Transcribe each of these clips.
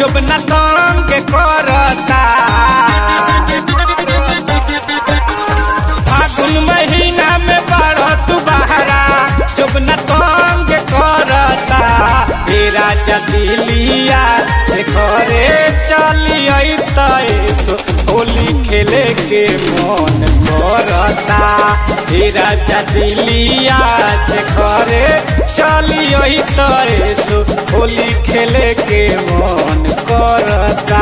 जब न तंग करता फागुन महीना में बढ़त बहरा जब न तंग करता तेरा जदिलिया से घरे चली तैसो होली खेले के मन करता तेरा जदिलिया से घरे चली तैसो होली खेले के मन करता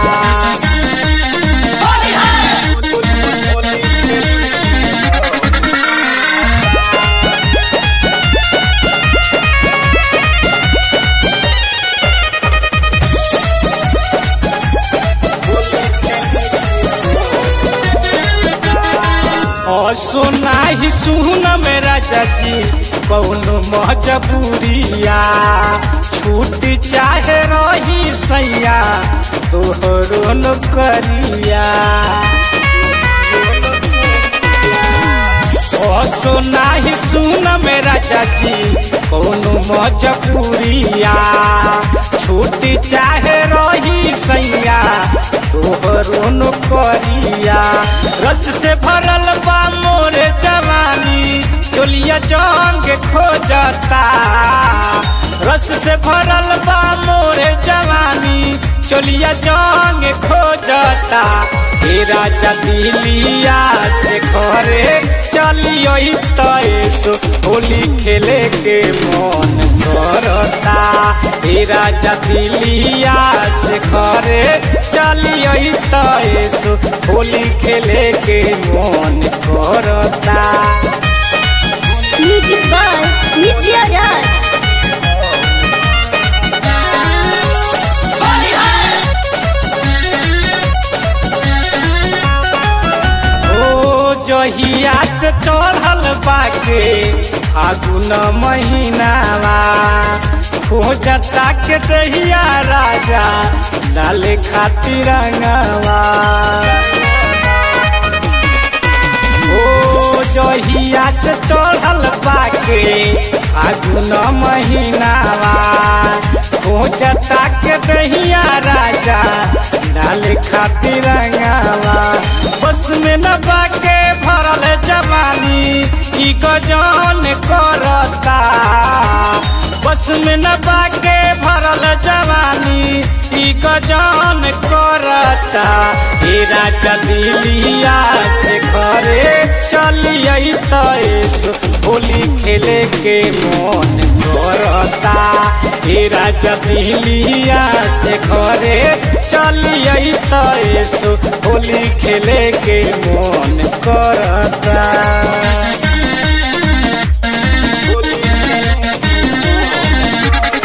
और सुना ही सुन मेरा चाची कौनो मजबूरिया छूट चाहे रही सैया तोहरो न करिया ओ सुना ही सुन मेरा चाची कौनो मजबूरिया छूट चाहे रही सैया तोहरो न करिया रस से भरल बा मोर जवानी चोलिया जंग खोजता रस से भरल बा मोर जवानी चोलिया जंग खोजता तेरा जदिलिया से घरे चलियो तैसो होली खेले के मन करता तेरा जदिलिया से घरे चलियो तैसो होली खेले के मन करता म्यूजिक बाय नित्या राज ओ जहिया से चढ़ल बाके फागुन महीनावा खोजता के दहिया राजा डाले खातिर रंगवा ओ जहिया से चढ़ल बाके फागुन महीनावा खोजता के दहिया राजा डाले खातिर रंगवा बस में न बाके भरल जवानी ई गजन करता बस में न बाके भरल जवानी ई गजन करता ए राजा दिलिया से घरे चलिए तैसो होली खेले के मन करता ए राजा दिलिया से घरे चलिए तैसो होली खेले के मन करता होली खेले के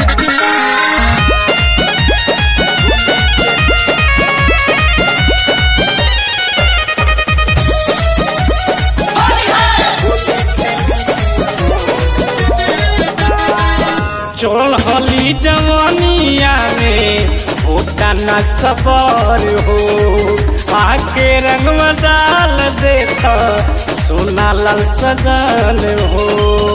चढ़ली जवानिया में होता न सबर हो आके रंगवा डाल देता सोना लाल सजल हो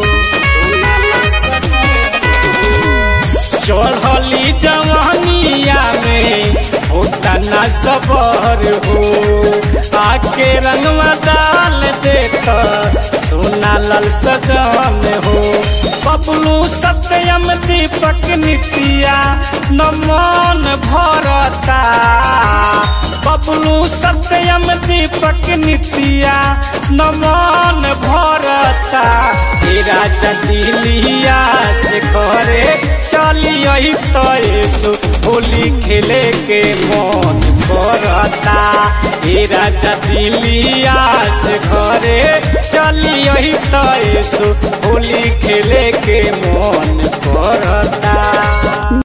चढ़ली जवानिया में होता न सबर हो आके रंगवा डाल देता सोना लाल सजल हो बबलू सत्यम दीपक नितिया नमन भरता बबलू सत्यम दीपक नितिया नमन भरता तेरा जदिलिया से घरे चलिए तैसो होली खेले के मन करता तेरा जदिलिया से घरे चलिए तैसो होली खेले के मन करता